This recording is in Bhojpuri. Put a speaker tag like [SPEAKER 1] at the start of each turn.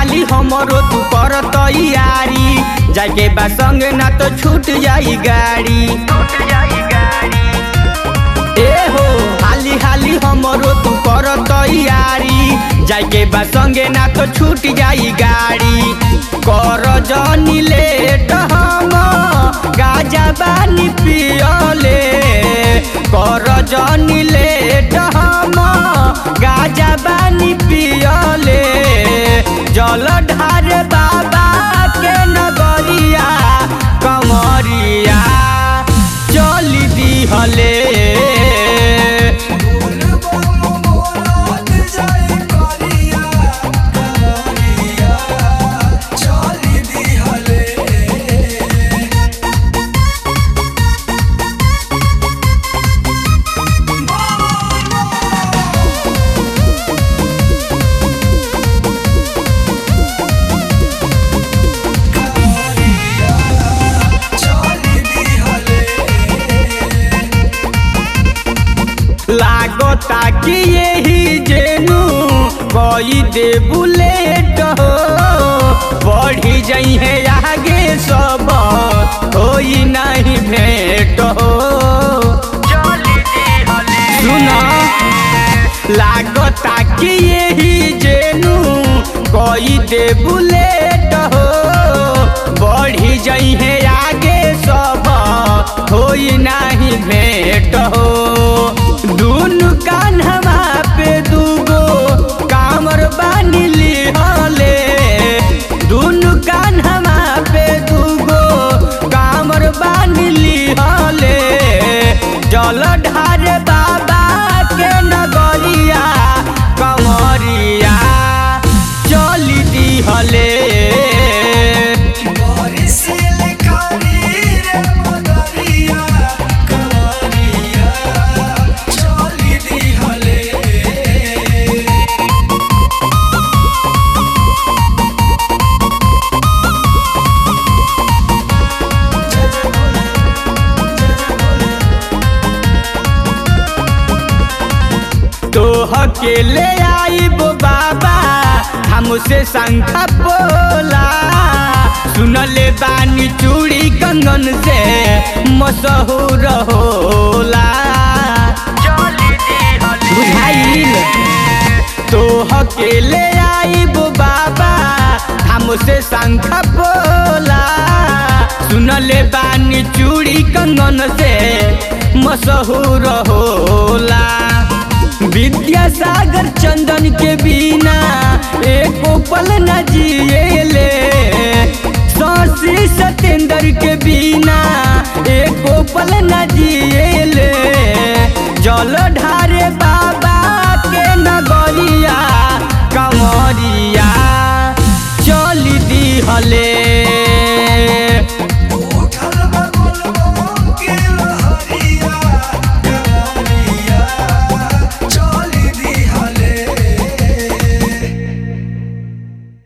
[SPEAKER 1] हाली हमरो तू कर तैयारी जाके बा संग ना तो छूट जाई गाड़ी ए हो हाली हाली हमरो तू कर तैयारी जाके बा संगे ना तो छूट जाई गाड़ी कर जनी लेट हम गाजा बानी पियले कर जनी लेट हम गाजा बानी पियले जल ढार बाबा के नगरिया कमरिया चली दिहले लागता कि यही जेनू कई दे बुलेट हो बढ़ी जाइ है आगे सब होई नहीं भेंट हो सुना लागता कि यही जेनू कई दे बुलेट हो बढ़ी जाइ है आगे सब होई नहीं भेंट हो दुनु कान्हवा पे दूगो कामर बानी लिहले दुनु कान्हवा पे दूगो कामर बानी लिहले जल ढार बाबा के नगरिया कमरिया चली दिहले तोह के ले आईबो बाबा हमसे शंखा बोला सुनले बानी चूड़ी कंगन से मशहूर होला बुझाइल तोह के ले आईबो बाबा हमसे शंखा बोला सुनले बानी चूड़ी कंगन से मशहूर होला विद्यासागर चंदन के बिना एको पल न जिएले